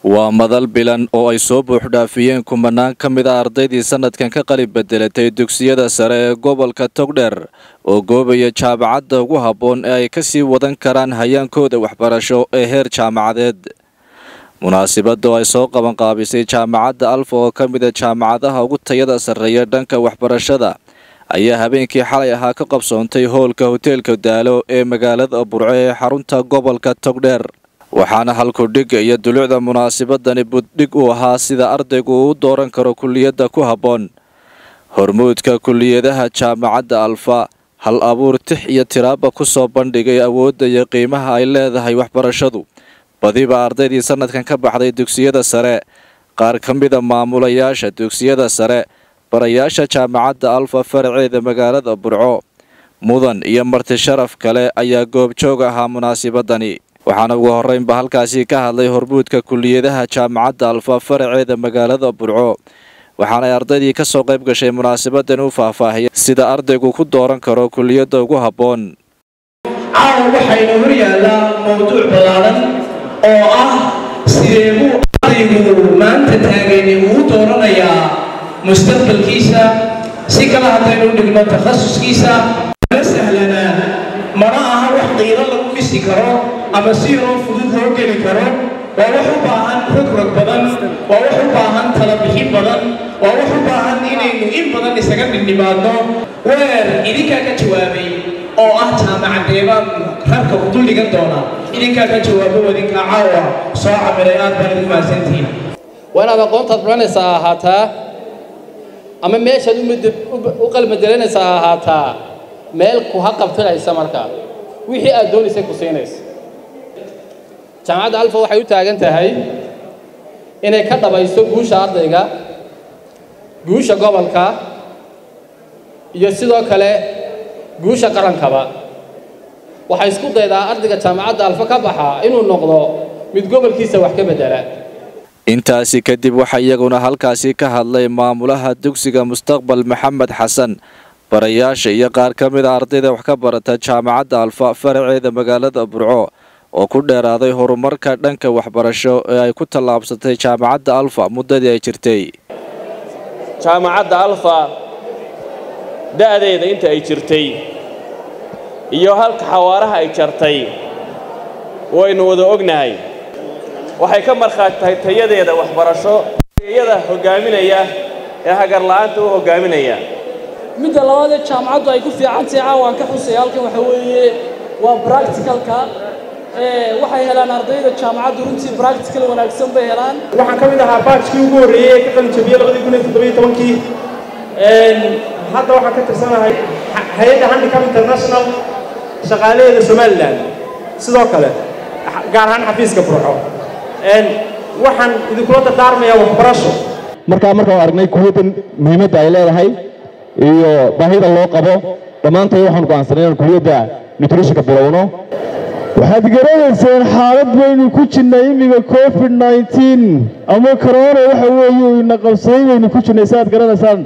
waa madal bilan oo ay soo buuxdhaafiyeen kumanaan ka mid a ardaydii sanadkan ka qalib bedelatay dugsiyada sare ee gobolka togdheer oo goobaya jaamacadda ugu habboon ee ay kasii wadan karaan hayaankooda waxbarasho ee heer jaamacadeed munaasibadda oo ay soo qabanqaabisay jaamacadda alfa oo ka mid a jaamacadaha ugu tayada sarreeya dhanka waxbarashada ayaa habeenkii xalay ahaa ka qabsoontay hoolka hoteelka daalo ee magaalada burco ee xarunta gobolka togdheer waxaana halkudhigga iyo dulucda munaasibadani buddhig uu ahaa sida ardaygu uu u dooran karo kulliyadda ku habboon hormuudka kulliyadaha jaamacadda alfa hal abuur tix iyo tiraaba ku soo bandhigay awoodda iyo qiimaha ay leedahay waxbarashadu badiba ardaydii sanadkan ka baxday dugsiyada sare qaar ka mida maamulayaasha dugsiyada sare barayaasha jaamacadda alfa faraceeda magaalada burco mudan iyo marti sharaf kale ayaa goobjoog ahaa munaasibadani waxaana ugu horreynba halkaasi ka hadlay hormuudka kulliyadaha jaamacadda alfa faraceeda magaalada burco waxaanay ardaydii ka soo qayb gashay munaasabadan u faahfaahiyay sida ardaygu ku dooran karo kulliyadda ugu habboon caawa waxayna hor yaallaa mowduuc ballaaran oo ah sidee buu ardaygu maanta taagani uu dooranayaa mustaqbalkiisa si kala haddaynu dhigno takhasuskiisa ma sahlana mana aha wax qiilo lagu dhisi karo ama si yaroo fudud loo geli karo waa wax u baahan rogrog badan waa wax u baahan talabixin badan waa wax u baahan inaynu in badan isaga dhindhimaadno weer idinkaa ka jawaabay oo ah jaamacadeebaan rarka ku dul dhigan doona idinkaa ka jawaabo wadinkaa caawa soo camiray aad baan idin mahadsantihiin waa inaad aqoontaad baranaysaa ahaataa ama meeshaad u qalmadelanaysaa ahaataa meel ku ha qabtanaysa markaa wixii aad doonaysay ku siinaysa jaamacadda alfa waxay u taagan tahay inay ka dhabayso guusha ardayga guusha gobolka iyo sidoo kale guusha qarankaba waxay isku daydaa ardayga jaamacadda alfa ka baxa inuu noqdo mid gobolkiisa wax ka beddela intaasi kadib waxaa iyaguna halkaasi ka hadlay maamulaha dugsiga mustaqbal maxamed xasan barayaasha iyo qaar ka mid a ardayda wax ka barata jaamacadda alfa faraceeda magaalada burco oo ku dheeraaday horumarka dhanka waxbarasho ee ay ku tallaabsatay jaamacadda alfa muddadii ay jirtay jaamacadda alfa da'deeda inta ay jirtay iyo halka xawaaraha ay jartay waynu wada ognahay waxay ka markhaati tahay tayadeeda waxbarasho iyada hoggaaminaya ee hagarla'aanta u hoggaaminaya midda labaad ee jaamacaddu ay ku fiican tahay caawaan ka xusaya halkan waxa weeye waa bracticalka waxay helaan ardayda jaamacaddu runtii bractical wanaagsan bay helaan waxaan ka mid ahaa baajkii ugu horreeyey ee ka qalin jabiyey labadii kun iyo toddobiyo tobankii hadda waxaan ka tirsanahay hay-adda handicap international shaqaalaheeda somalilan sidoo kale gaar ahaan xafiiska burco waxaan idinkula dardaarmayaa waxbarasho markaa markaan aragnay kuwiyaddan muhiimadda ay leedahay iyo baahida loo qabo dhammaantood waxaan go'aansanay inaan kuliyadda nutritionka bilowno waxaad garanayseen xaalad baynu ku jirnay imiga covid nneteen ama corona waxa weeye ina qabsaday baynu ku jirnay saaad garanaysaan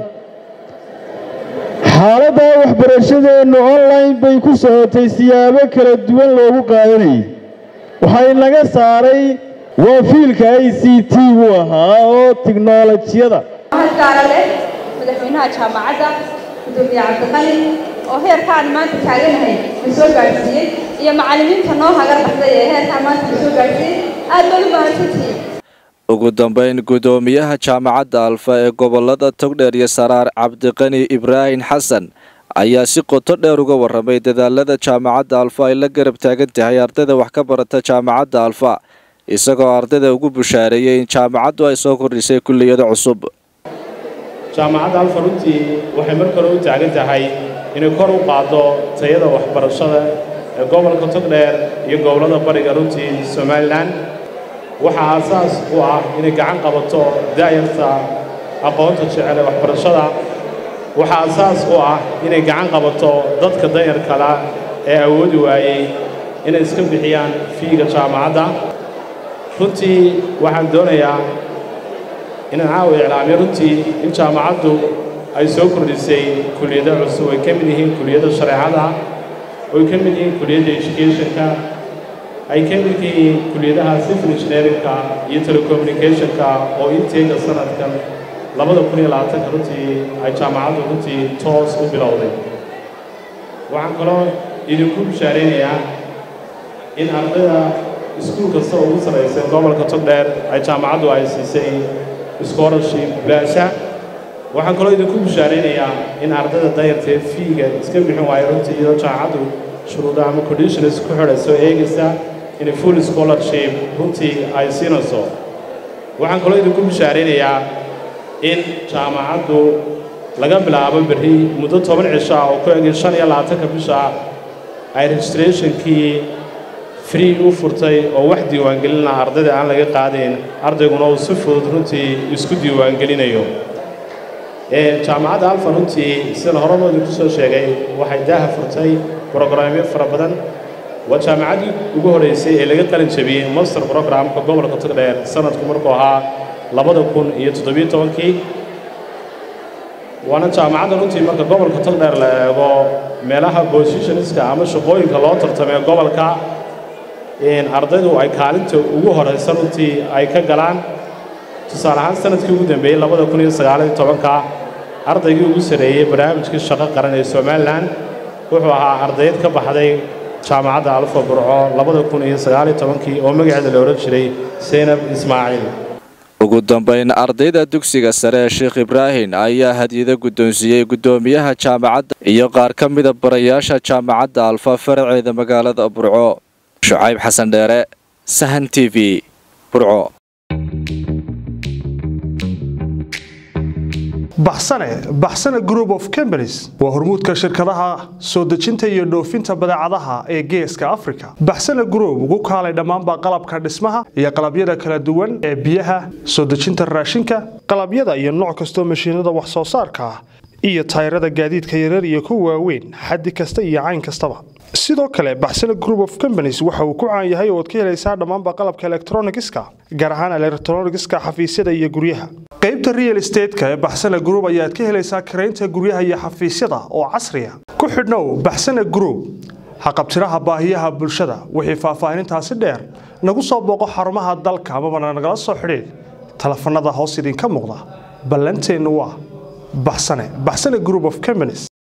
xaaladdaa waxbarashadeennu online bay ku socotay siyaabo kala duwan loogu qaadanayay waxay naga saaray waa fiilka i c t buu ahaa oo tiknolojiyada gaara leh madaxweynaha jaamacadda gudoomiye cabdiqali oo heerkaan maanta taaganahay na soo gaadhsiiyey iyo macallimiinta noo hagar baxday ee heerkaan maanta na soo gaadhsiiyey aad baad u mahadsantihiin ugu dambayn guddoomiyaha jaamacadda alfa ee gobolada togdheer iyo saraar cabdiqani ibraahim xasan ayaa si qoto dheer uga warramay dadaalada jaamacadda alfa ay la garab taagan tahay ardayda wax ka barata jaamacadda alfa isagoo ardayda ugu bushaareeyey in jaamacaddu ay soo kordhisay kulliyado cusub jaamacadda alfa runtii waxay mar kale u taagan tahay inay kor u qaaddo tayada waxbarashada ee gobolka togdheer iyo gobollada bariga runtii somalilan waxaa aasaas u ah inay gacan qabato daayarta aqoonta jecel ee waxbarashada waxaa aasaas u ah inay gacan qabato dadka dayarkala ee awoodi waayey inay iska bixiyaan fiiga jaamacadda runtii waxaan doonayaa inaan caawa iclaamiyo runtii in jaamacaddu ay soo kordhisay kuliyado cusub ay ka mid yihiin kuliyadda shareecada oy ka mid yihiin kuliyadda educationka ay ka mid yihiin kuliyadaha civil engineeringka iyo telecommunicationka oo inteega sanadkan labada kun iyo labaatanka runtii ay jaamacaddu runtii toos u bilowday waxaan kaloo idinku bishaaraynayaa in ardayda iskuul kasta oo ugu sarraysa gobolka togdheer ay jaamacaddu ay siisay scholarship bilaasha waxaan kaloo idinku bishaaraynayaa in ardayda dayartee fiiga iska bixin waayo runtii iyadoo jaamacaddu shuruuda ama conditions ku xidhayso eegaysa in full scholarship runtii ay siinayso waxaan kaloo idinku bishaaraynayaa in jaamacaddu laga bilaabo berri muddo toban cisho ah oo ku egay shan iyo labaatanka bisha ay registrationkii free u furtay oo wax diiwaangelina ardayda aan laga qaadayn ardayguna uu si fudud runtii isku diiwaangelinayo jaamacadda alfa runtii sida horeba idinku soo sheegay waxay daaha furtay brograamyo fara badan waa jaamacaddii ugu horraysay ee laga qalin jabiyey master programka gobolka togdheer sanadku markuu ahaa labada kun iyo toddobiyo tobankii waana jaamacadda runtii marka gobolka togdheer la eego meelaha positionska ama shaqooyinka loo tartamee gobolka ardaydu ay kaalinta ugu horaysa runtii ay ka galaan tusaale ahaan sanadkii ugu dambeeyey labada kun iyo sagaaliyo tobanka ardaygii ugu sarreeyey barnaamijkii shaqo qaran ee somalilan wuxuu ahaa ardayd ka baxday jaamacadda alfa burco labada kun iyo sagaaliyo tobankii oo magaceeda la odhan jiray seynab ismaaciil ugu dambayn ardayda dugsiga sare ee sheekh ibraahim ayaa hadiyado guddoonsiiyey guddoomiyaha jaamacadda iyo qaar ka mida barayaasha jaamacadda alfa faraceeda magaalada burco shucayb xasan dheere sahan t v burco baxsane baxsane group of companies waa hormuudka shirkadaha soo dejinta iyo dhoofinta badeecadaha ee geeska africa baxsane group ugu kaalay dhammaanba qalabka dhismaha iyo qalabyada kala duwan ee biyaha soo dejinta raashinka qalabyada iyo nooc kastoo mashiinada wax soo saarka ah iyo tayrada gaadiidka yarar iyo kuwa waaweyn xaddi kasta iyo cayn kastaba sidoo kale baxsane group of companies waxa uu ku caan yahay oo ad ka helaysaa dhammaanba qalabka elektronigiska gaar ahaan elektronigiska xafiisyada iyo guryaha qaybta real estateska ee baxsane group ayaad ka helaysaa karaynta guryaha iyo xafiisyada oo casriya ku xidhnow baxsane group haqabtiraha baahiyaha bulshada wixii faahfaahinintaasi dheer nagu soo booqo xarumaha dalka amabana nagala soo xidhiid telefanada hoos idinka muuqda ballanteennu waa baxsane baxsane group of companies